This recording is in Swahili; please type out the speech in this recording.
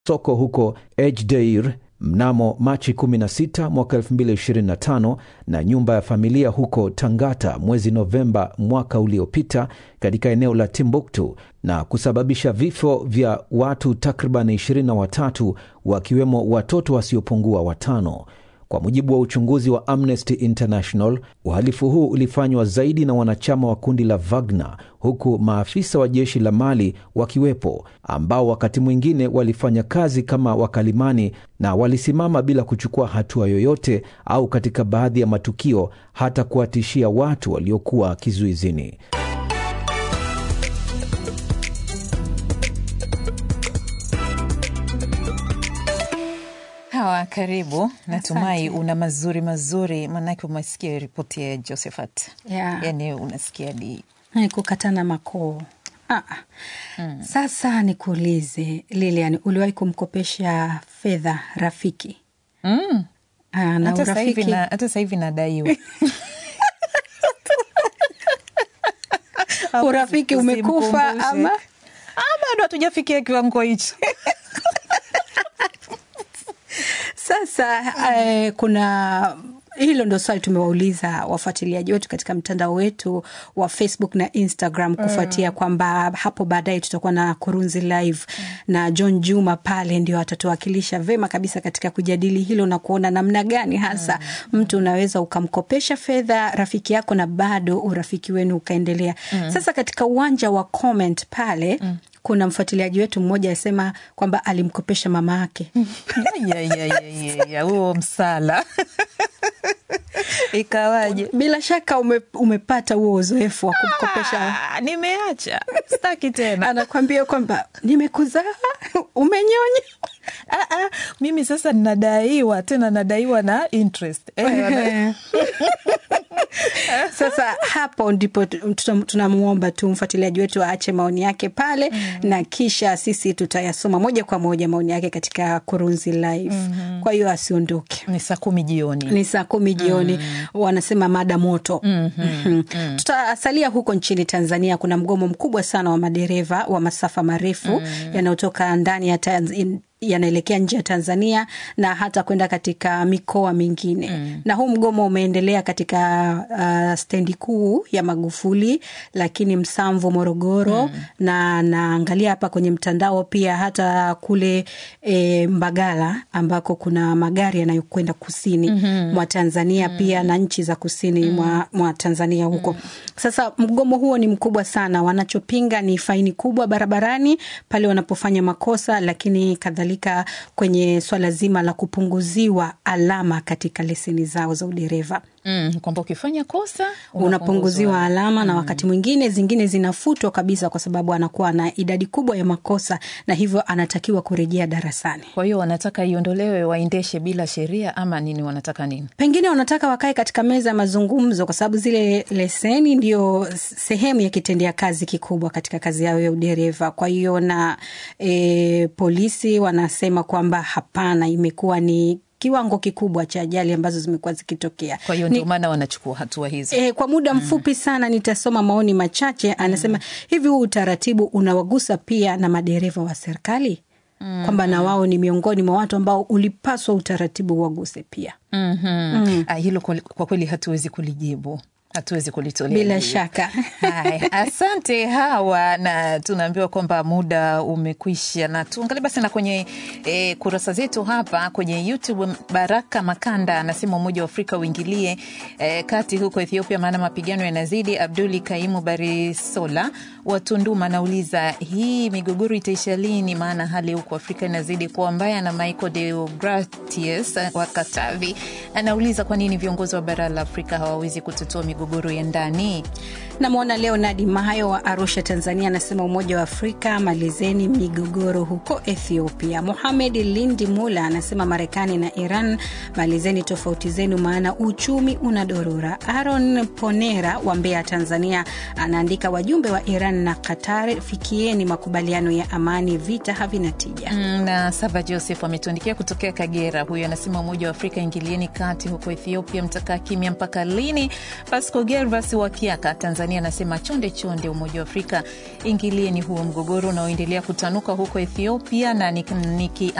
soko huko Ejdeir mnamo Machi 16 mwaka 2025 na nyumba ya familia huko Tangata mwezi Novemba mwaka uliopita katika eneo la Timbuktu na kusababisha vifo vya watu takriban 23 wakiwemo watoto wasiopungua watano. Kwa mujibu wa uchunguzi wa Amnesty International, uhalifu huu ulifanywa zaidi na wanachama wa kundi la Wagner, huku maafisa wa jeshi la Mali wakiwepo, ambao wakati mwingine walifanya kazi kama wakalimani na walisimama bila kuchukua hatua yoyote, au katika baadhi ya matukio hata kuwatishia watu waliokuwa kizuizini. Hawa, karibu. Natumai una mazuri mazuri, maanake umesikia ripoti ya Josephat. Yeah. Yani unasikia di kukatana makoo. Ah. Mm. Sasa nikuulize Lilian, uliwahi kumkopesha fedha rafiki? mm. Ah, na hata sasa hivi urafiki na- hata sasa hivi nadaiwa urafiki umekufa Usimkumbushe. ama Ah, bado hatujafikia kiwango hicho. Sasa eh, kuna hilo ndo swali tumewauliza wafuatiliaji wetu katika mtandao wetu wa Facebook na Instagram kufuatia kwamba hapo baadaye tutakuwa na Kurunzi Live na John Juma pale ndio atatuwakilisha vema kabisa katika kujadili hilo na kuona namna gani hasa mtu unaweza ukamkopesha fedha rafiki yako na bado urafiki wenu ukaendelea. Sasa katika uwanja wa comment pale kuna mfuatiliaji wetu mmoja asema kwamba alimkopesha mama yake Ya, ya, ya, ya, ya, huo msala ikawaje? bila shaka ume, umepata huo uzoefu wa kumkopesha Ah, nimeacha staki tena. anakwambia kwamba nimekuzaa umenyonya Ah, ah, mimi sasa nadaiwa tena, nadaiwa na interest eh, wana- sasa hapo ndipo tu- tutam- tunamwomba tu mfuatiliaji wetu aache maoni yake pale na kisha sisi tutayasoma moja kwa moja maoni yake katika kurunzi live kwa hiyo asiondoke ni saa kumi jioni. ni saa kumi jioni wanasema mada moto Mhm. tutasalia huko nchini tanzania kuna mgomo mkubwa sana wa madereva wa masafa marefu yanayotoka ndani ya Tanz- yanaelekea nje ya tanzania na hata kwenda katika mikoa mingine na huu mgomo umeendelea katika uh, stendi kuu ya magufuli lakini msamvu morogoro na naangalia hapa kwenye mtandao pia hata kule e, mbagala ambako kuna magari yanayokwenda kusini mwa tanzania pia na nchi za kusini mwa, mwa tanzania huko sasa mgomo huo ni mkubwa sana wanachopinga ni faini kubwa barabarani pale wanapofanya makosa lakini kadhalika kwenye swala zima la kupunguziwa alama katika leseni zao za udereva Mm, kwamba ukifanya kosa unapunguziwa alama na wakati mwingine zingine zinafutwa kabisa kwa sababu anakuwa na idadi kubwa ya makosa na hivyo anatakiwa kurejea darasani Kwa hiyo wanataka iondolewe, waendeshe bila sheria ama nini? Wanataka nini? pengine wanataka wakae katika meza ya mazungumzo kwa sababu zile leseni ndio sehemu ya kitendea kazi kikubwa katika kazi yao ya udereva kwa hiyo na e, polisi wanasema kwamba hapana imekuwa ni kiwango kikubwa cha ajali ambazo zimekuwa zikitokea Kwa hiyo Ni- ndio maana wanachukua hatua hizo. E, kwa muda mfupi sana nitasoma maoni machache. Anasema hivi, huu utaratibu unawagusa pia na madereva wa serikali kwamba na wao ni miongoni mwa watu ambao ulipaswa utaratibu waguse pia. Mhm. Ah, hilo kwa, kwa kweli hatuwezi kulijibu, hatuwezi kulitolea Bila jibu. shaka Haya, asante Hawa, na tunaambiwa kwamba muda umekwisha, na tuangalie basi na kwenye e, kurasa zetu hapa kwenye YouTube. Baraka Makanda anasema Umoja wa Afrika uingilie e, kati huko Ethiopia, maana mapigano yanazidi. Abduli Kaimu Barisola wa Tunduma anauliza hii migogoro itaisha lini? Maana hali huko Afrika inazidi kuwa mbaya. Na Michael Deogratius wa Katavi anauliza kwa nini viongozi wa bara la Afrika hawawezi kutatua migogoro ya ndani. namwona Leonard Mahayo wa Arusha, Tanzania, anasema Umoja wa Afrika malizeni migogoro huko Ethiopia. Mohamed Lindi Mula anasema Marekani na Iran malizeni tofauti zenu, maana uchumi unadorora. Aaron Ponera wa Mbeya, Tanzania, anaandika wajumbe wa Iran Iran na Qatar, fikieni makubaliano ya amani, vita havina tija. Mm, na Sava Joseph ametuandikia kutokea Kagera. Huyu anasema Umoja wa Afrika ingilieni kati huko Ethiopia, mtakaa kimya mpaka lini? Pasco Gervas wa Kiaka, Tanzania anasema chonde chonde, Umoja wa Afrika ingilieni huo mgogoro unaoendelea kutanuka huko Ethiopia na niki